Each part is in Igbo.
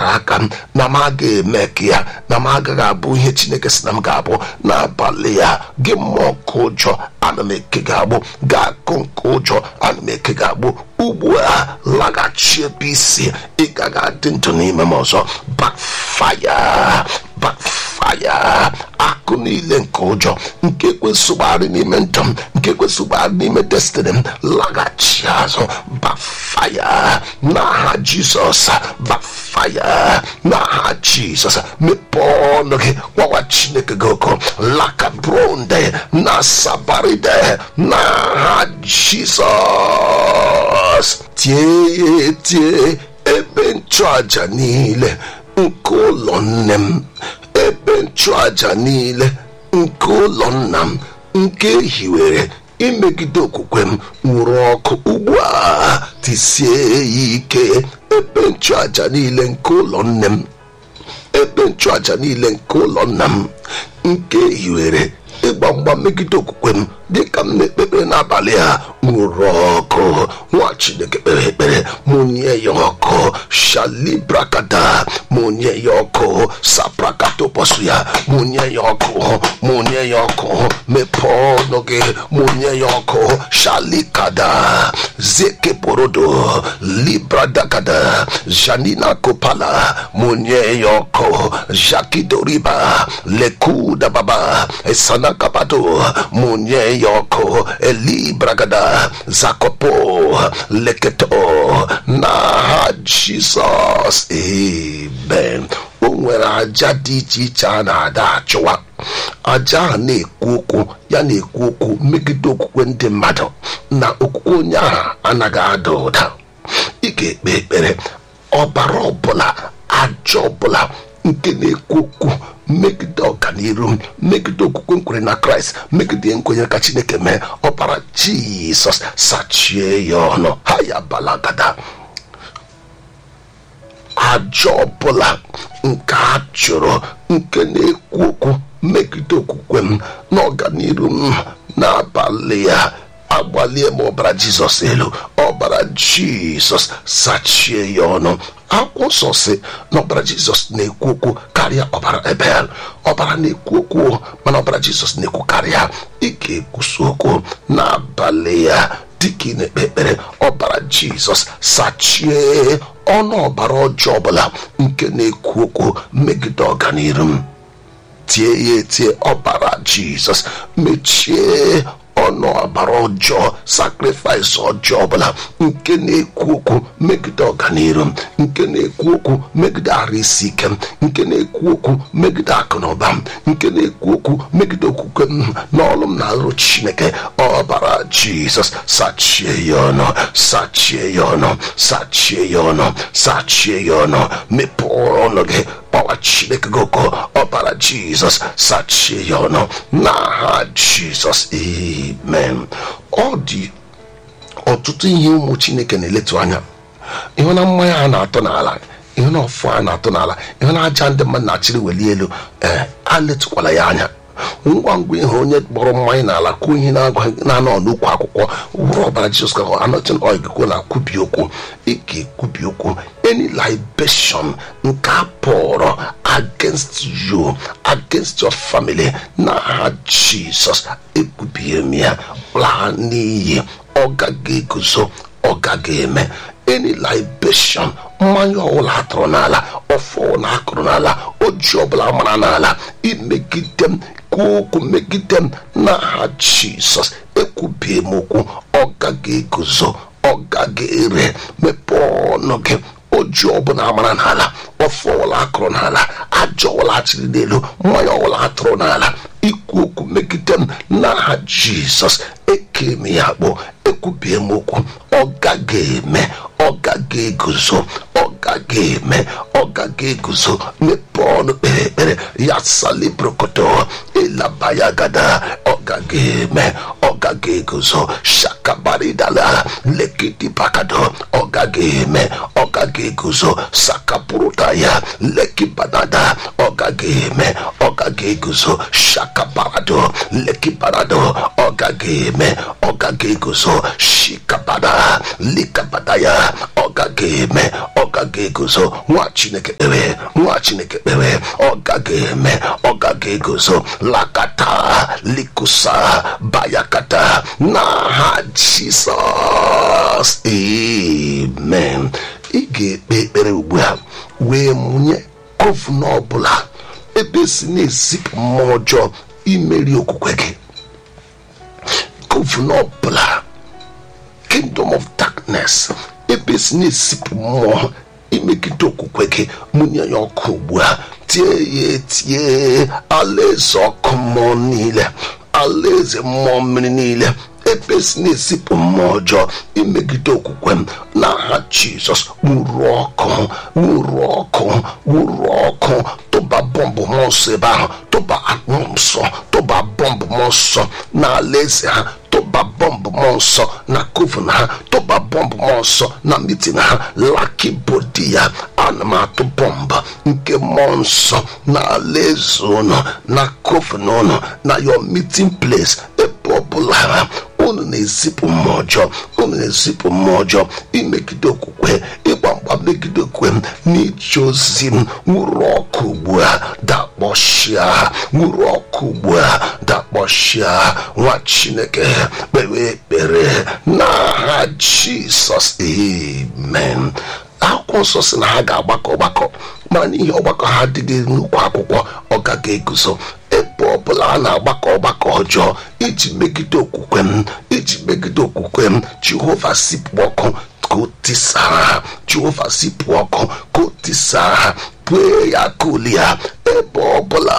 aka na m agaghị eme ka ya na m agaghị abụ ihe chineke si na m ga-abụ n'abalị ya gị mmụọ nke ụjọ ana m eke gị agbụ ga-akụ nke ụjọ ana m eke gị agbụ ugbu a laghachi ebe isi ị gaghị adị ndụ n'ime m ọzọ bakfaya bakfaya akụ niile nke ụjọ nke kwesịgbagharị n'ime ndụ m nke kwesịgbagharị n'ime destiny m laghachi azụ bakfaya n'aha jizọs bakfaya n'aha jizọs mepee ọnụ gị gwawa chineke gị oko lakabronde na sabaride n'aha jizọs tie ya tie ebe nchụaja niile nke ụlọ nne m ebe nchụaja niile nke ụlọ nna m nke hiwere imegide okwukwe m nwụrụ ọkụ ugbu a tisie ya ike ebe nchụaja niile nke ụlọ nne m ebe nchụaja niile nke ụlọ nna m nke hiwere ịgba mgba megide okwukwe m dịka m na-ekpekpere n'abalị a nwụrụ ọkụ nwa chineke kpere ekpere mụnye ya ọkụ shalibrakada mụnye ya ọkụ saprakatopọsụ ya mụnye ya ọkụ mụnye ya ọkụ mepee ọnụ gị mụnye ya ọkụ shalikada zekeporodo libradagada janina kopala mụnye ya ọkụ jakidoriba lekudababa esanakapado mụnye ya ọkụ elibragada zakopo leketo n'aha jizọs amen o nwere aja dị iche iche a na-ada achụwa aja ahụ na-ekwu okwu ya na-ekwu okwu megide okwukwe ndị mmadụ na okwukwe onye ahụ anaghị ada ụda ị ga-ekpe ekpere ọbara ọbụla aja ọbụla nke na-ekwu okwu megide ọganiru m megide okwukwe nkwere na kraịst megide nkwenye ka chineke mee ọbara jizọs sachie ya ọnụ ha ya balagada aja ọbụla nke a chụrụ nke na-ekwu okwu megide okwukwe m na ọganiru m n'abalị ya agbalie m ọbara jizọs elu ọbara jizọs sachie ya ọnụ akwụkwọ nsọ si na ọbara jizọs na-ekwu okwu karịa ọbara ebel ọbara na-ekwu okwu mana ọbara jizọs na-ekwu karịa ị ga-ekwusi okwu n'abalị ya dịka ị na-ekpe ekpere ọbara jizọs sachie ọnụ ọbara ọjọọ ọbụla nke na-ekwu okwu megide ọganiru m tie ya etie ọbara jizọs mechie ọnụ ọbara ọjọọ sakrifis ọjọọ ọbụla nke na-ekwu okwu megide ọganiru m nke na-ekwu okwu megide arụ isi ike m nke na-ekwu okwu megide akụ na ụba m nke na-ekwu okwu megide okwukwe m n'ọlụ m na-alụ chineke ọbara jizọs sachie ya ọnụ sachie ya ọnụ sachie ya ọnụ sachie ya ọnụ mepee ọnụ gị kpawa chineke gị ụkọ ọbara jizọs sachie ya ọnụ n'aha jizọs amen ọ dị ọtụtụ ihe ụmụ chineke na-eletu anya ịhụ na mmanya a na-atọ n'ala ịhụ na ọfụ a na-atọ n'ala ịhụ na aja ndị mmadụ na-achịrị weli elu ee a letukwala ya anya ngwa ngwa ihe onye kpọrọ mmanya n'ala kwuo ihe na-anọ n'ukwu akwụkwọ wụrụ ọbara jizọs ka anọtin oil gị na kwubi okwu ị ga-ekwubi okwu any libation nke a pụrụ against you against your family na ha jizọs ekwubie m ya laa n'iyi ọ gaghị eguzo ọ gaghị eme any libation mmanya ọbụla atụrụ n'ala ọfọ na akụrụ n'ala oji ọbụla mara n'ala imegide m kwuo okwu megide m n'aha jizọs ekwubie m okwu ọ gaghị eguzo ọ gaghị ere mepee ọnụ gị oji ọbụla amara n'ala ọfọ ọbụla akụrụ n'ala aja ọbụla achịrị n'elu mmanya ọbụla atụrụ n'ala ikwu okwu megide m n'aha jizọs eke m ya kpọ ekwubie m okwu ọ gaghị eme ọ gaghị eguzo ọ gaghị eme ọ gaghị eguzo mepee ọnụ kpere ekpere ya salibrokoto ịlabaya gada ọ gaghị eme ọ gaghị eguzo shakabaridala lekidi bakado ọ gaghị eme ọ gaghị eguzo sakapụrụta ya leki banada ọ gaghị gaghị eme ọ gaghị eguzo shakaparado lekiparado ọ gaghị eme ọ gaghị eguzo shikabada likabada ya ọ gaghị eme ọ gaghị eguzo nwa chineke kpere nwa chineke kpere ọ gaghị eme ọ gaghị eguzo lakata likusa bayakata n'aha jisọs amen ị ga-ekpe ekpere ugbu a wee mụnye gọvanọ ọbụla ebe si na-ezipụ mmụọ ọjọọ imeri okwukwe gị gọvanọ ọbụla kingdom of darkness ebe si na-ezipụ mmụọ imegide okwukwe gị mụnye ya ọkụ ugbu a tie ya etie alaeze ọkụ mmụọ niile alaeze mmụọ mmiri niile ebe si na-ezipụ mmụọ ọjọọ imegide okwukwe m n'aha jizọs nwuru ọkụ nwuru ọkụ nwuru ọkụ tụba bọmbụ mmụọ nsọ ebe ahụ tụba mmụọ nsọ tụba bọmbụ mmụọ nsọ n'ala eze ha tụba bọmbụ mmụọ nsọ na kovu ha tụba bọmbụ mmụọ nsọ na mitin ha laki bodi ya ana m atụ bọmbụ nke mmụọ nsọ na ala eze ụnụ na kovu na ụnụ na your meeting place ebe ọbụla ha unu na-ezipụ mmụọ ọjọọ unu na-ezipụ mmụọ ọjọọ imegide okwukwe ịgba mgba megide okwukwe m n'ije ozi m nwụrụ ọkụ ugbu a dakpọchịa nwụrụ ọkụ ugbu a dakpọchịa nwa chineke kpewe ekpere n'aha jisọs amen akwụkwọ nsọ si na ha ga-agbakọ ọgbakọ mana n'ihi ọgbakọ ha adịghị nnukwu akwụkwọ ọ gaghị eguzo ebe ọbụla a na-agbakọ ọgbakọ ọjọọ iji megide okwukwe m iji megide okwukwe m jehova sipụ ọkụ ka o tisaa ha jehova sipụ ọkụ ka o tisaa ha pue ya kuli ya ebe ọbụla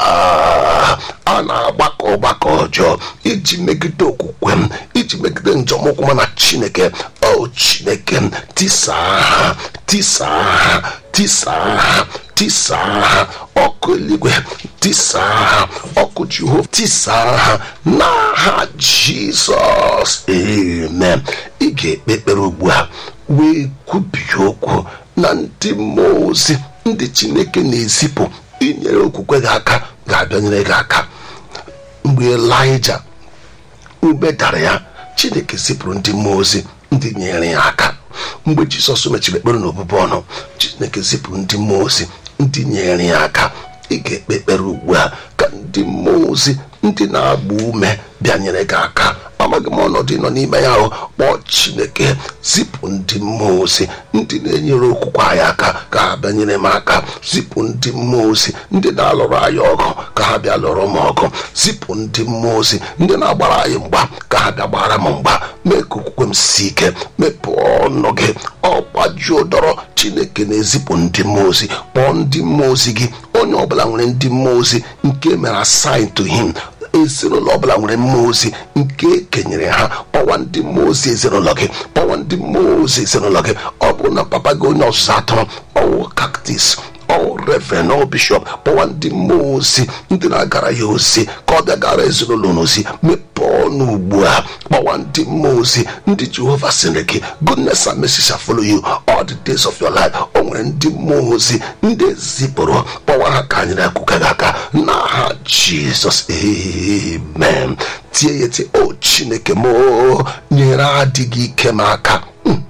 a na-agbakọ ọgbakọ ọjọọ iji megide okwukwe m iji megide njọmụkwụ m na chineke o chineke m tisaa ha tisaa ha tisaa ha tisaa ha ọkụ eluigwe tisaa ha ọkụ jehova tisaa ha n'aha jizọs amen ị ga-ekpe ekpere ugbu a wee kwubie okwu na ndị mmụọ ozi ndị chineke na-ezipụ inyere okwukwe gị aka ga-abịanyere gị aka mgbe elija ube dara ya chineke zipụrụ ndị mmụọ ozi ndị nyere ya aka mgbe jisọs mechiri ekpere n'obubu ọnụ chineke zipụrụ ndị mmụọ ozi ndị nyere ya aka ị ga-ekpe ekpere ugbu a ka ndị mmụọ ozi ndị na-agba ume bịanyere gị aka amaghị m ọnọdụ nọ n'ime ya ahụ kpọọ chineke zipụ ndị mmụọ ozi ndị na-enyere okwukwe anyị aka ka ha bịanyere m aka zipụ ndị mmụọ ozi ndị na-alụrụ anyị ọgụ ka ha bịa lụrụ m ọgụ zipụ ndị mmụọ ozi ndị na-agbara anyị mgba ka ha bịa gbara m mgba mee ka okwukwe m si ike mepee ọnụ gị ọgbajuo dọrọ chineke na-ezipụ ndị mmụọ ozi kpọọ ndị mmụọ ozi gị onye ọbụla nwere ndị mmụọ ozi nke mere assign to him ezinụlọ ọbụla nwere mmụọ ozi nke ekenyere ha kpọwa ndị mmụọ ozi ezinụlọ gị kpọwa ndị mmụọ ozi ezinụlọ gị ọ bụrụ na papa gị onye ọzụzụ atụrụ ọwụ kaktis ọwụ reverend ọwụ bishọp kpọwa ndị mmụọ ozi ndị na-agara ya ozi ka ọ bịa gara ezinụlọ n'ozi mepee ọnụ ugbu a kpọwa ndị mmụọ ozi ndị jehova sịrị gị goodness and mercy shall follow you all the days of your life o nwere ndị mmụọ ozi ndị ezipụrụ kpọwa ha ka anyị na-akwụka gị aka n'aha jizọs amen tie ya tie o chineke m nyere adịghị ike m aka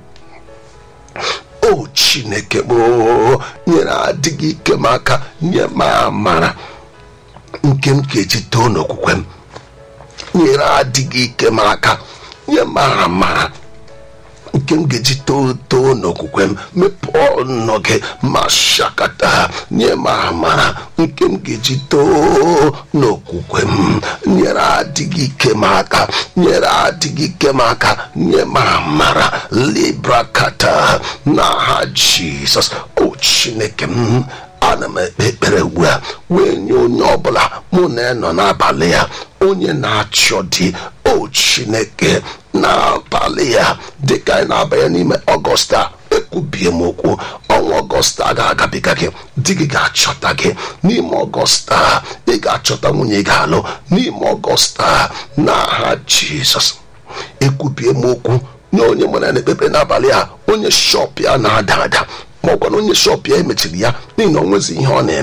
o chineke m nyere adịghị ike m aka nye m amara nke m ga-eji too n'okwukwe m nyere adịghị ike m aka nye m amara nke m ga-eji too too n'okwukwe m mepee ọnụ gị ma shakata nye m amara nke m ga-eji too n'okwukwe m nyere adịghị ike m aka nyere adịghị ike m aka nye m amara librakata n'aha jizọs o chineke m ana m ekpe ekpere ugbu a wee nye onye ọbụla mụ na ya nọ n'abalị ya onye na-achọ di o chineke n'abalị ya dịka anyị na-abanye n'ime ọgọst a ekwubie m okwu ọnwa ọgọst a ga-agabiga gị di gị ga-achọta gị n'ime ọgọst a ị ga-achọta nwunye gị alụ n'ime ọgọst a n'aha jizọs ekwubie m okwu nye onye mụ na na-ekpekpe n'abalị a onye shọp ya na-ada ada ma ọkwa na onye shọp ya emechiri ya n'ihi na o nwezi ihe ọ na-eme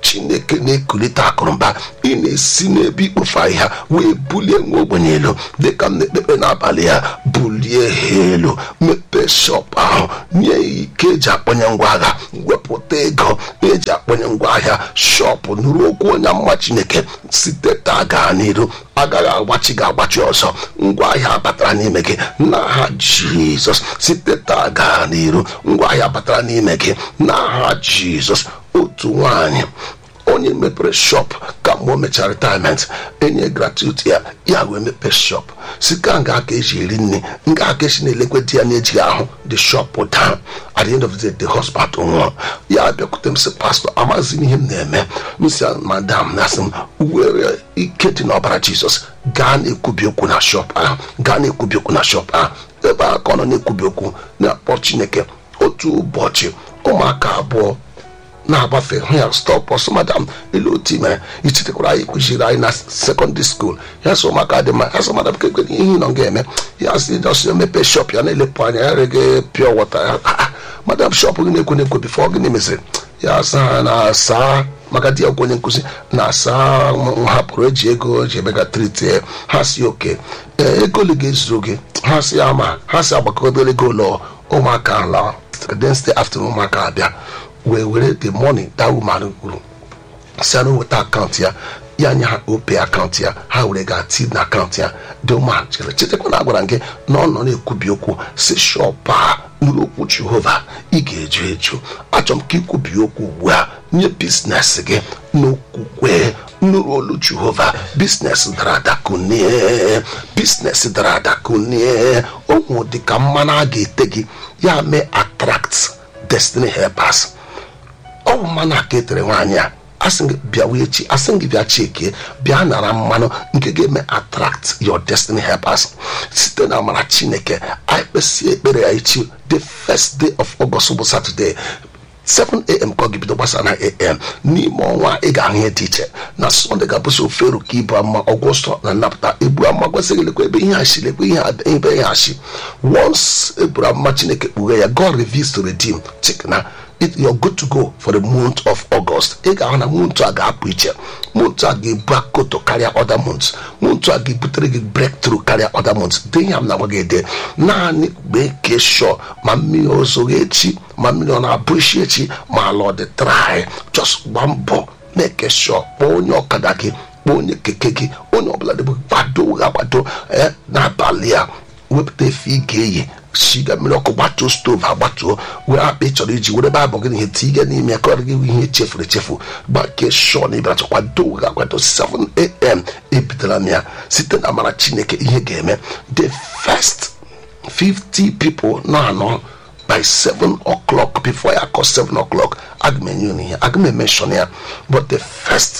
chineke na-ekulite akụrụmba ị na-esi n'ebe ikpofu ahịhịa wee bulie nwa ogbenye elu dịka m na-ekpekpe n'abalị ya bulie ha elu mepee shọp ahụ nye ya ike eji akpọnye ngwa agha wepụta ego eji akpọnye ngwa ahịa shọpụ nụrụ okwu onye mma chineke site taa gaa n'iru agaghị agbachi gị agbachi ọzọ ngwa ahịa batara n'ime gị n'aha jizọs site taa gaa n'iru ngwa ahịa batara n'ime gị n'aha jizọs otu nwanyị onye mepere shop ka mgbe o mechara retirement enye gratuity ya ya wee mepee shop si ka nga aka eji eri nri nga aka esi na-elekwe di ya na-ejighị ahụ the shop down at the end of the day the husband nwụrụ ya bịakwute m sị pastọ amaghịzi m ihe m na-eme m si madam na asị m were ike dị n'ọbara jizọs gaa na-ekwubi okwu na shop ahụ gaa na-ekwubi okwu na shop ahụ ebe a ka ọ nọ na-ekwubi okwu na-akpọ chineke otu ụbọchị ụmụaka abụọ na-agbafe hụ ya stop ọsọ madam elu otu mere ichitekwara anyị kụziri anyị na sekọndịrị skuul ya so ụmụaka dị mma ya so madam kekwe ihe nọ ga-eme ya si jọs emepe shop ya na-elepụ anya ya rege pure water ya madam shop gị na-ekwe na-ekwe bifo gịnị meziri ya sa na saa maka di ya gwa onye nkụzi na-asa hapụrụ eji ego ji emega triti ha si oke ee ego ole ga-ezuru gị ha si ama ha si agbakọdoro ego ụlọ ụmụaka ala Wednesday afternoon ụmụaka abịa wee were the money that woman kwuru si anụ weta akaụntụ ya ya nye ha ope akaụntụ ya ha were ga tii na akaụntụ ya dị ụma chere chetakwa na agwara gị na ọ nọ na-ekwubi okwu si shọp a nụrụ okwu jehova ị ga-eju eju achọrọ m ka ikwubi okwu ugbu a nye biznes gị n'okwukwe nụrụ olu jehova biznes dara ada kunie biznes dara ada kunie ụmụ dịka mmanụ a ga-ete gị ya mee attract destiny helpers ọ bụ mmanụ aka etere nwaanyị a asị gị bịawa echi asị gị bịa chike bịa nara mmanụ nke ga-eme attract your destiny helpers site na amara chineke anyị kpesị ekpere ya echi the first day of August bụ Saturday 7am ka ọ ga-ebido gbasa na am n'ime ọnwa ị ga-ahụ ihe dị iche na sọnde ga-abụsị ofe eru ka ibu ama ọgwụsọ na nnapụta ebu ama gwasịghị lekwa ebe ihe ashi lekwa ihe ebe ihe ashi once eburu ama chineke kpughe ya god reveals to redeem chikna it you're good to go for the month of August ị ga-ahụ na month a ga-apụ iche month a ga-ebu akoto karịa other months month a ga-ebutere gị breakthrough karịa other months de ihe m na-agwa gị ede naanị mgbe ke shọ ma mmiri ozoghị echi ma mmiri ọ na-abụ isi echi ma ala ọ dị dry just gba mbọ na-eke shọ kpọọ onye ọkada gị kpọọ onye keke gị onye ọbụla dịbụ gbado ga-agbado n'abalị a wepụta efe ị ga-eyi shiga mmiri ọkụ gbatuo stovu agbatuo were akpa ị chọrọ iji were baịbụl gị na ihe tinye n'ime ya ka ọ gị ihe echefuru echefu gbake shọ na ibara chọkwa dowe ga akwado 7am ebidoro m ya site na amara chineke ihe ga-eme the first 50 people nọ anọ by 7 o'clock before ya akọ 7 o'clock aga m enye unu ihe aga m emenshọn ya but the first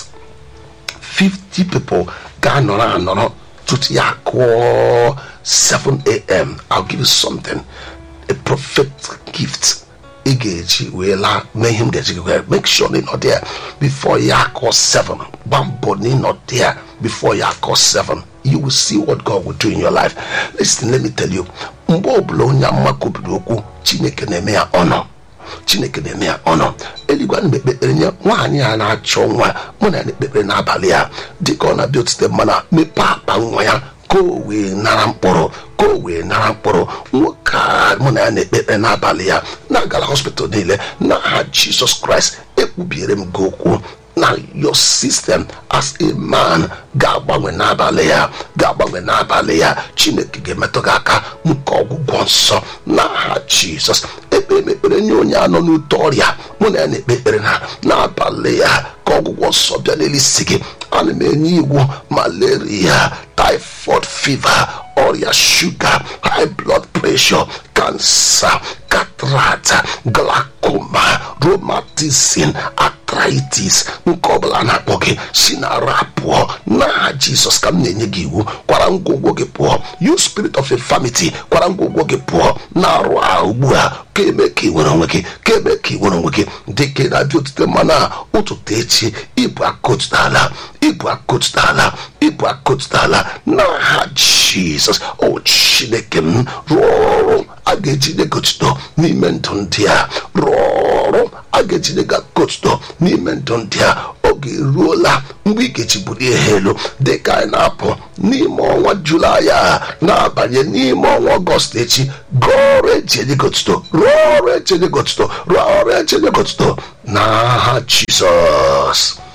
50 people ga-anọrọ anọrọ tutu ya akụọ 7 a.m. I'll give you something a prophet gift ị ga-eji wee laa mee ihe m ga-eji gị wee make sure na ị nọ there before ya akọ 7 gba mbọ na ị nọ there before ya akọ 7 you will see what God will do in your life listen let me tell you mgbe ọbụla onye amụma kwubiri okwu chineke na-eme ya ọnọ chineke na-eme ya ọnọ eluigwe na ekpekpere nye nwaanyị a na-achọ nwa mụ na ya na-ekpekpere n'abalị ya dịka ọ na-abịa otite mmanụ mepee akpa nwa ya ka o wee nara mkpụrụ ka o wee nara mkpụrụ nwoke a mụ na ya na-ekpekpere n'abalị ya na-agala hospital niile n'aha jizọs kraịst ekpubiere m gị okwu na your system as a man ga-agbanwe n'abalị ya ga-agbanwe n'abalị ya chineke ga-emetụ gị aka nke ọgwụgwọ nsọ n'aha jizọs ekpere m ekpere nye onye anọ n'ute ọrịa mụ na ya na-ekpe ekpere na n'abalị ya ka ọgwụgwọ nsọ bịa n'elisi gị ana m enye iwu malaria typhoid fever ọrịa shuga high blood pressure kansa cataract glaucoma rheumatism arthritis nke ọbụla na-akpọ gị si na ara pụọ n'aha jizọs ka m na-enye gị iwu kwara ngwongwo gị pụọ you spirit of infirmity kwara ngwongwo gị pụọ na-arụ ahụ ugbu a ka eme ka ị nwere onwe gị ka eme ka ị nwere onwe gị dịka ị na-abịa otute mmanụ a ụtụtụ echi ịbụ akotutala ịbụ akotutala ịbụ akotutala n'aha jizọs o chineke m rụọ ọrụ a ga-eji negotito n'ime ndụ ndị a rụọ ọrụ a ga-eji negotuto n'ime ndụ ndị a oge eruola mgbe ikechi bụrụ ihe elu dịka anyị na-apụ n'ime ọnwa julaị a na-abanye n'ime ọnwa ọgọst echi gụọrụ echenyegotito rụọ ọrụ echenyegotito rụọ ọrụ echenyegotito n'aha jizọs